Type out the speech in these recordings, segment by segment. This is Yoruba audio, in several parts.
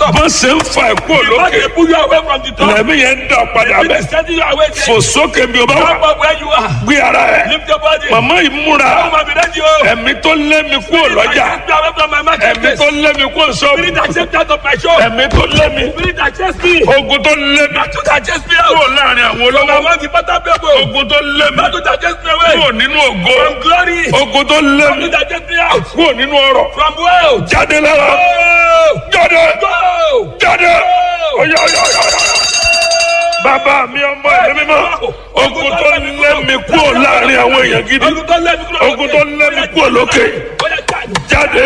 top. bọ́n ṣe ń fa ẹ̀kú Because òlókè they pull you away from the top. lẹ́mí yẹn ń dà padà It bẹ́ẹ̀ is sending you away there. fò sókè bí o bá wà Come up where you are. gbé ara ẹ̀ Lift your body. màmá yìí múra Come and be ready, oh. ẹ̀mí tó lé mi kú òlọ́jà Take me away from my ẹ̀mí marketplace. tó lé mi kú òṣọ́ọ̀bù Spirit that chased me out of my shop. ẹ̀mí tó lé mi Spirit that chased me. ogun tó lé mi Battle that chased me kúrò out. láàrin àwọn From olówó among the better people. ogun tó lé mi Battle that chased me away. kúrò nínú ògo From glory. ogun tó lé mi Battle that chased me out. kúrò nínú ọrọ̀ From wealth. jáde lára Go! jáde Go! jáde ọyọ ọyọ ọyọ ọyọ. bàbá mi ọmọ ẹ̀mí mímọ́ ogun tó lé mi kúrò láàrin àwọn èèyàn gidi Ogun tó lé mi kúrò ogun tó lé mi kúrò lókè Ó yá, jáde. jáde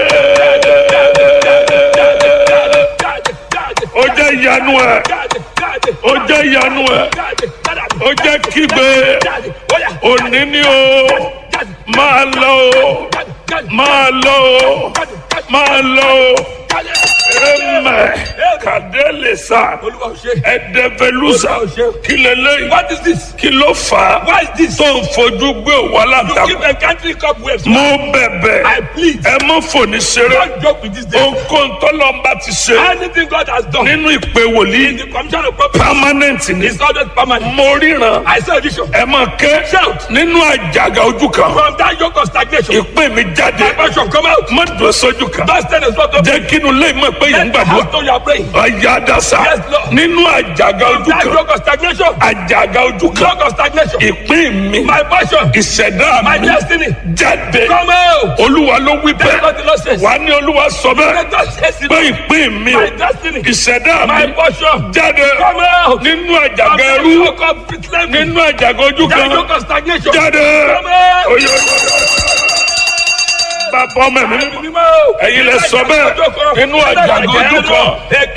Jáde, jáde, ó jẹ́ ìyanu ẹ̀ jáde, jáde. ó jẹ́ ìyanu ẹ̀ Jáde, jáde. ó jẹ́ kígbe Jáde, ó yá. òní ni o Jáde, máa lọ o jáde, jáde. máa lọ o Jáde, jáde, máa lọ o jáde. ẹmẹ kàdélé sa Olúwa ò ṣe. ẹdẹfẹlúsà kí lélẹyìn What is this? kí ló fà á Why is this? tó ń fojú gbé òwò You aláǹtakùn keep encountering cobwebs. mo bẹ̀bẹ̀ I plead. ẹ mọ fòní ṣeré Don't joke with this day. ohunkóhun tọ́lọ́mbà ti ṣe Anything God has done nínú ìpè in wòlíì the commission of property permanent ni is always permanent. mo ríran I saw a vision. ẹ mọ ké Shout. nínú àjàgà ojú kan From that yoke of stagnation, ìpè mi jáde my passion come out. má dùn sójú kan Don't stand as front of jẹ́ kí inú lẹ́yìn mọ̀ pé yẹn ń Let the gbàdúrà house know you are praying. ọ̀yà dàsà Yes, Lord. nínú àjàgà ojú That kan yoke of stagnation, àjàgà ojú kan yoke of stagnation, ìpín mi my passion, ìṣẹ̀dá my mi destiny, jáde come out. olúwa ló wí That's bẹ́ẹ̀ what the Lord says. wà á ní olúwa sọ bẹ́ẹ̀ Let us chase it. pé ìpín mi My destiny, ìṣẹ̀dá my mi portion, jáde come out. nínú From àjàgà that ẹrú yoke of slavery, nínú àjàgà ojú that kan yoke of stagnation, jáde come out. Oyo, oyo, oyo. bàbá ọmọ mi Ẹ̀mí mímọ́. ẹ̀yin lẹ sọ bẹ́ẹ̀ nínú àjàgà ojú kan